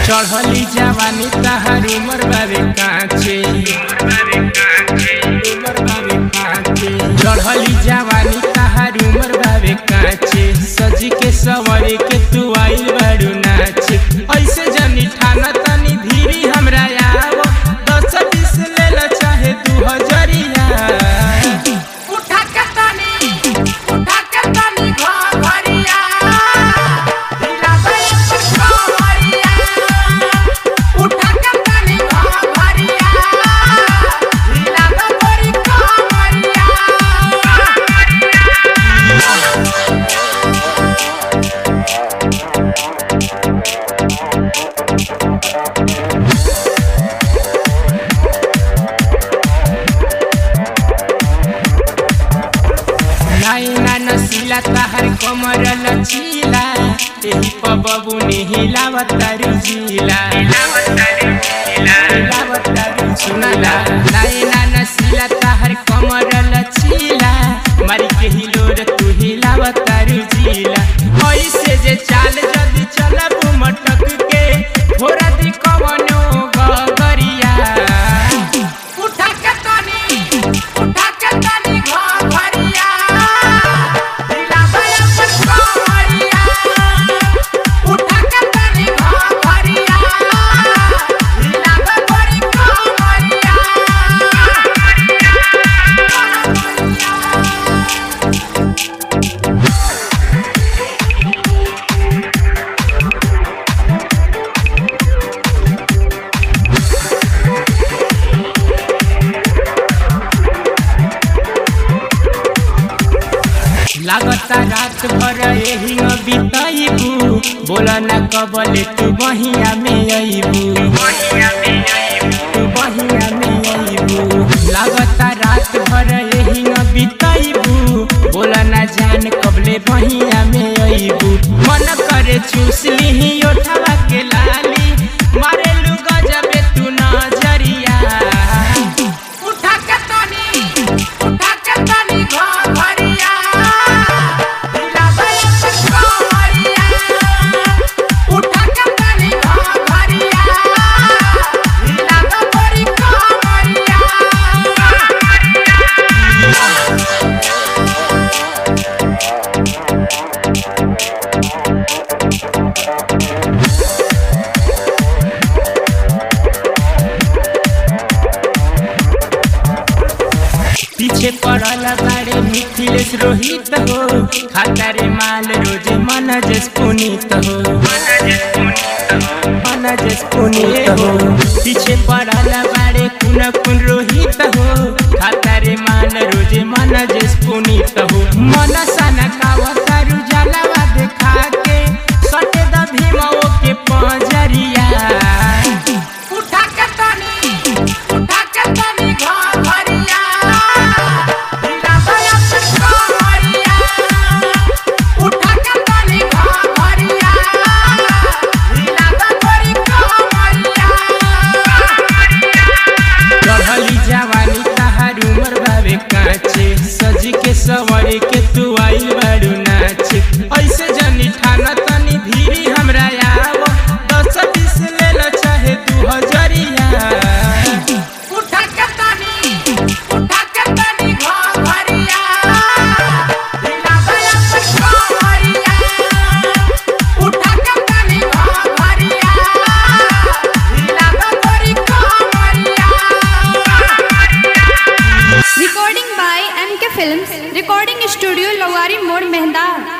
चढ़ली जवानी तहार उमर बारे काचे उमर बारे काचे चढ़ली जवानी तहार उमर बारे काचे सजी के सवरे के तू आइल बारू नाचे ऐसे जनी ठाना तनी धीरी हमरा आव दस बीस ले ला चाहे दू हजरिया उठा के तनी उठा के तनी घरिया ढीला गया घरिया उठा के तनी घरिया ढीला गया घरिया नाइना नसीला तहर कमर लचीला एही प बबू ने हिलावत तारू जिला हिलावत तारू सुनाला नाइना नसीला तहर कमर लचीला मारी के हिलोर तू हिलावत तारू जिला ऐसे जे चाल जदी चलब मटक के थोड़ा दी कवनो गगरिया उठा के तनी उठा के तनी घरिया ढीला गया घरिया उठा के तनी घरिया ढीला गया घरिया लागता रात भर यही न बिताइबू बोला न कबले तू बहिया में अइबू तू बहिया में अइबू लागता रात भर यही न बिताइबू बोला न जान कबले बहिया में अइबू मन करे चूस लीही ओठवा के लाली मारे लू गजबे तू नजरिया उठा के तनी उठा के तनी घरिया ढीला गया घरिया उठा के तनी घरिया ढीला गया घरिया पीछे पड़ल बारे मिथिलेश रोहित हो खाता रे माल रोज मनजस पुनीत हो मनजस पुनीत हो पीछे पड़ल बारे कुन कुन रोहित हो खाता रे माल रोज मनजस पुनीत हो मन सन कावतारु जलवा देखा के सटे द भीमो के पंजरिया उठा के तनी उठा के तनी घरिया ढीला गया घरिया उठा के तनी घरिया ढीला गया घरिया चढ़ली जवानी तहार उमर बाबे काचे सजी के सवरे के तू आइल बारू नाचे ऐसे जनी ठाना तनी धीरी हमरा आव दस बीस ले ला चाहे दू हजरिया उठा के तनी उठा के तनी घरिया ढीला गया घरिया उठा के तनी घरिया ढीला गया घरिया Recording by MK Films, Recording Studio Lowari Mode Mehda.